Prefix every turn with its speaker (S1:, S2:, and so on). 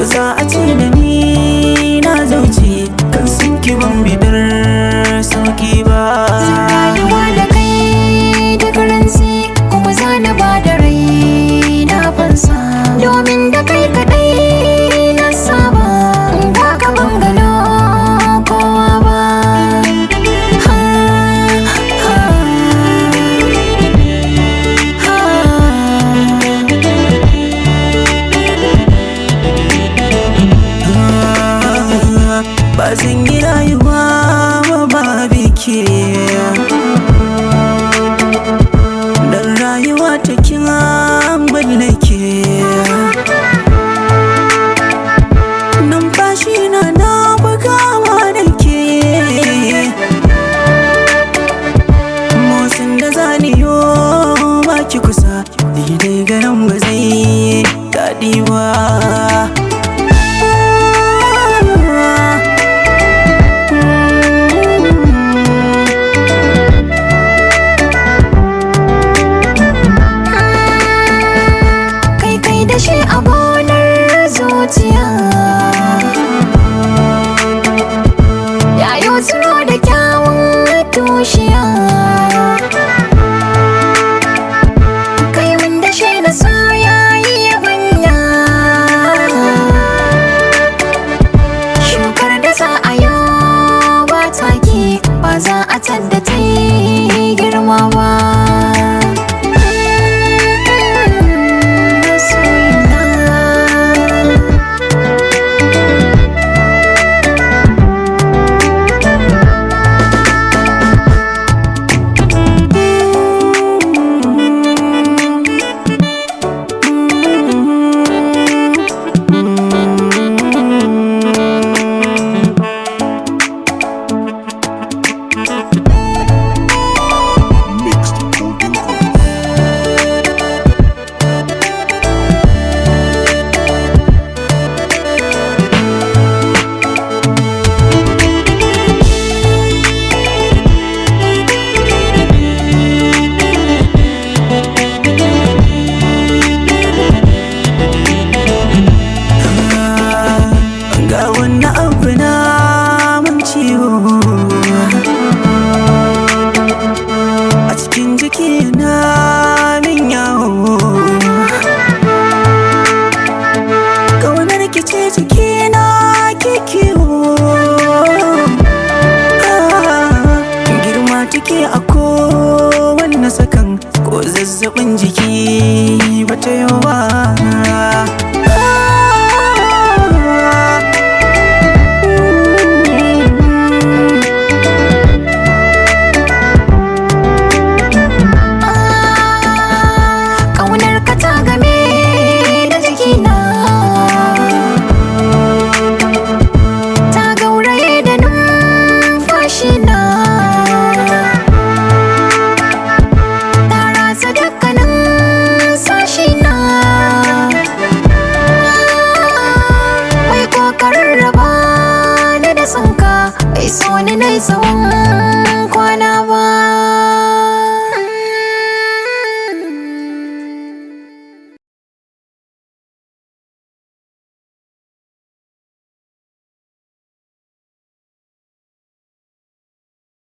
S1: ko za a ce da ni na zauce kan san ki ban bidar sauki ba
S2: rayuwa da kai da karanci kuma za na ba da rai na fansa domin da kai kadai na saba ba ka bangalo kowa ba ha, ha,
S1: ba zan yi rayuwa ba ba biki dan rayuwa ta kina mallake numfashi na na bugawa da ke motsin da zaniyo baki kusa daidai ganin ba zai daɗi ba
S2: kai kai da shi a gonar zuciya yayo tsiro da kyawun tushiya kai wanda shi da so yayi yabanya shukar da za a yi ba take ba za a tadda ta yi girma ba
S3: Mixed Golden Coast.
S1: ga wani abu na mun ciwo a cikin jiki na min yawo ƙaunar ki ce jiki na ke kiwo girma take a kowanne sakan ko zazzabin jiki bata yi ba